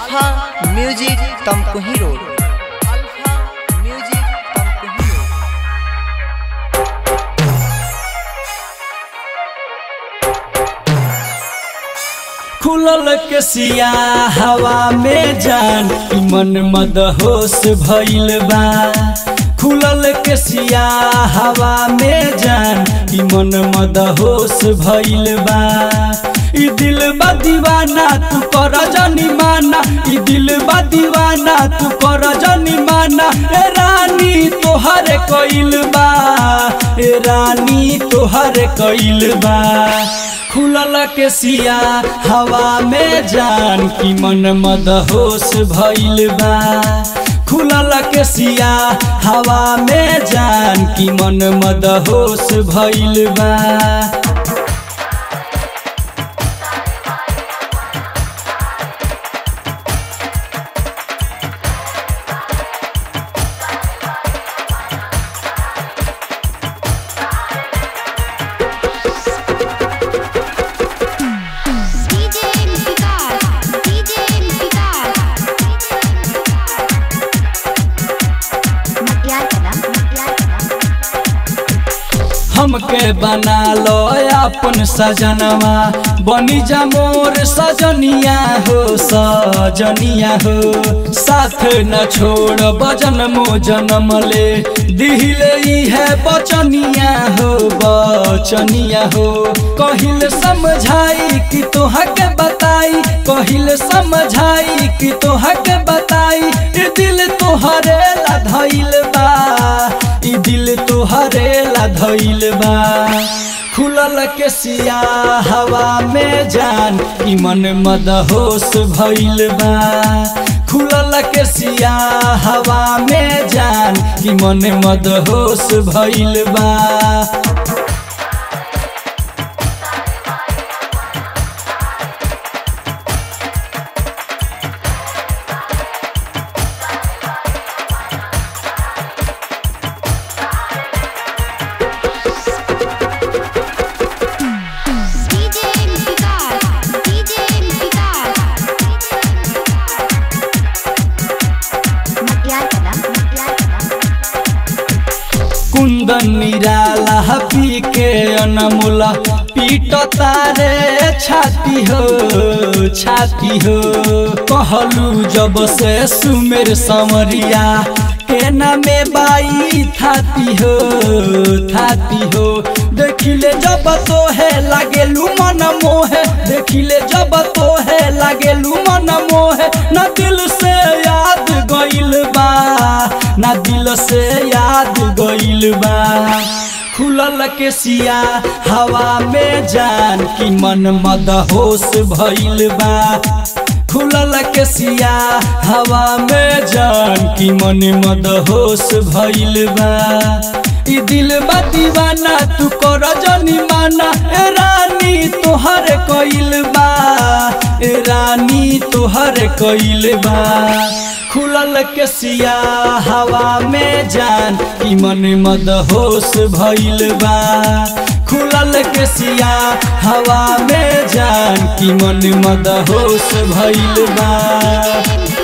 Alpha music Tamkuhi road alpha music Tamkuhi road खुलल के सिया हवा में जान ई मन मदहोश भइल बा खुलल के सिया हवा में जान ई मन मदहोश भइल बा ई दिल बा दीवाना तू कर जनी माना ई दिल बा दीवाना तू कर जनी माना ए रानी तोहर कइल बा ए रानी तोहर कइल बा खुलल के सिया हवा में जान की मन मदहोश भइल बा खुलल के सिया हवा में जान की मन मदहोश भइल बा DJ Vikas, DJ Vikas. Matyar Kala, Matyar Kala. हमके बना लो अपन सजनवा बनी जा मोर सजनिया हो सजनिया हो साथ न छोड़ बजन मो जनम ले दिहिले ई है बचनिया हो बचनिया हो कहिल समझाई कि तोहा के बताई कहिल समझाई कि तोहा के बताई ई दिल तोहरे ला धइल बा ई दिल तोहरे ला धइल बा खुलल के सिया हवा में जान ई मन मदहोश भइल बा खुलल के सिया हवा में जान ई मन मदहोश भइल बा DJ Vikas, DJ Vikas. Matyar Kala, Matyar Kala. कुंदन निराला पी के अनमोला पीट तारे छाती हो छाती हो कहलू जब से सुमेर समरिया के नामे बाई थाती हो थाती हो देखिले जब तो है लागेलू मन मोहे देखिले जब तो है लागेलू मन मोहे न दिल से याद गइल बा ना दिल से याद गइल बा खुलल के सिया हवा में जान की मन मदहोश भइल बा खुलल के सिया हवा में जान की मन मदहोश भइल बा ई दिल बा दीवाना तू कर जनी माना ए रानी तोहर कइल बा ए रानी तोहर कइल बा खुलल के सिया हवा में जान ई मन मदहोश भइल बा खुलल के सिया हवा में जान की मन मदहोश भइल बा